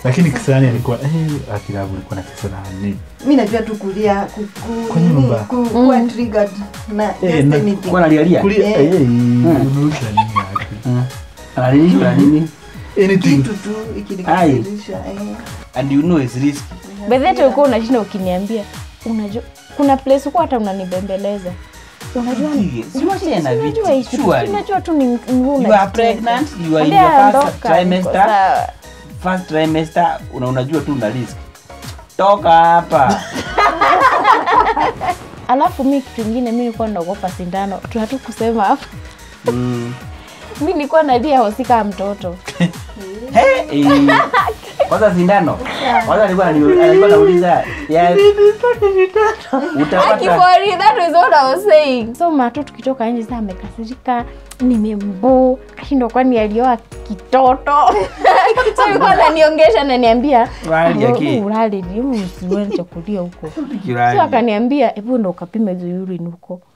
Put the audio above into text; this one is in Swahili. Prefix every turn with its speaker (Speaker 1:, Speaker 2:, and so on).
Speaker 1: lakini kisirani alikuwa eh, akilabu alikuwa na kisirani
Speaker 2: mi najua tu kulia ku- ku-
Speaker 1: Kwa
Speaker 2: nini,
Speaker 1: nyumba.
Speaker 2: ku- kuwa triggered na
Speaker 1: Eh,
Speaker 2: just
Speaker 1: na-
Speaker 2: anything.
Speaker 3: Kwa nalialia.
Speaker 1: kulia
Speaker 2: Eh.
Speaker 1: eh, unauza nini yake
Speaker 3: Mm. Analilishwa na nini?
Speaker 1: anything
Speaker 2: kitu tu ikinikasirisha eh.
Speaker 3: And you know it's risky.
Speaker 4: bedhete ulikuwa unashinda ukiniambia unajua kuna place huko hata unanibembeleza unajua
Speaker 3: Sige, si unacheza na
Speaker 4: unajua
Speaker 3: vitu,
Speaker 4: hii kitu,
Speaker 3: surely.
Speaker 4: unajua tu ni ni wewe
Speaker 3: You are
Speaker 4: unajitesa.
Speaker 3: pregnant, you are in
Speaker 4: Ambia
Speaker 3: your first
Speaker 4: ondoka, niko
Speaker 3: trimester.
Speaker 4: sawa.
Speaker 3: First trimester, una unajua tu una risk. Toka hapa.
Speaker 4: alafu mi kitu ingine mi nilikuwa naogopa sindano tunatu kusema hapa
Speaker 3: Mm.
Speaker 4: mi nilikuwa nalia hosika mtoto
Speaker 3: He, eh. Kwanza sindano. Kwanza alikuwa anani- alikuwa anauliza, ya utapata
Speaker 4: Akifori, that is what I was saying. so mato tukitoka nje saa amekasirika nimembo kashindwa kwani alioa kitoto so alikuwa ananiongesha ananiambia
Speaker 3: Urali yake.
Speaker 4: urali usiwele chakulia huko so
Speaker 3: kirani.
Speaker 4: akaniambia hebu ndo ukapime hizo urine huko